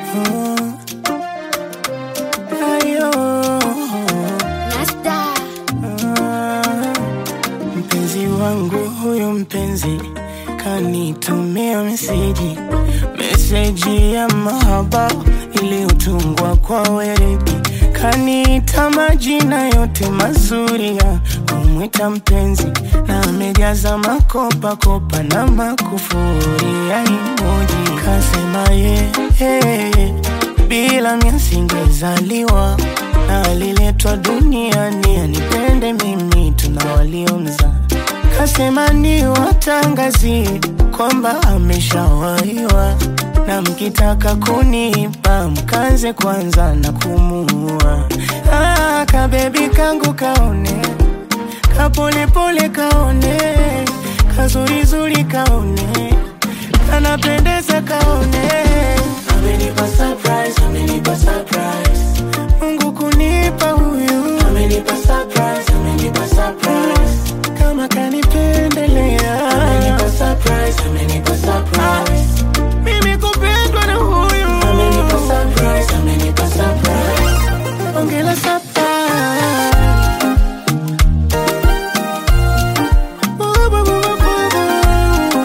Ayo. Nasta. Ah, Mpenzi wangu huyu mpenzi kanitumia meseji, meseji ya mahaba iliyotungwa kwa weredi, kaniita majina yote mazuri ya kumwita mpenzi, na amejaza makopa kopa na makufuri ya emoji, kasema ye hey, bila mimi singezaliwa na aliletwa duniani anipende mimi, tuna waliomza kasema ni watangazie kwamba ameshawaiwa, na mkitaka kunipa mkanze kwanza na kumuua. Ah, kabebi kangu kaone, kapolepole kaone, kazurizuri kaone, kanapendeza kaone, amenipa surprise, amenipa surprise. Mungu kunipa huyu, amenipa surprise, amenipa surprise. Kama kanipendelea, amenipa surprise, amenipa surprise. Mimi kupendwa na huyu, amenipa surprise, amenipa surprise. Ongela surprise. Bu- bu- bu- bu- bu- bu.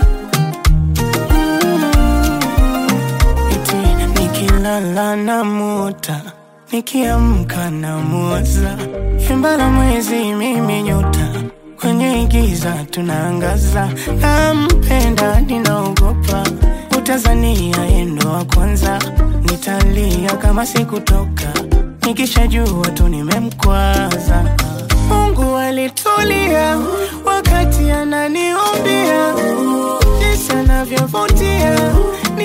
Eti nikilala na muta nikiamka na muwaza Shamba mwezi mimi nyota kwenye giza tunaangaza nampenda ninaogopa utazania yendo wa kwanza nitalia kama sikutoka nikishajua tu nimemkwaza Mungu alitulia wakati ananiombia jinsi anavyovutia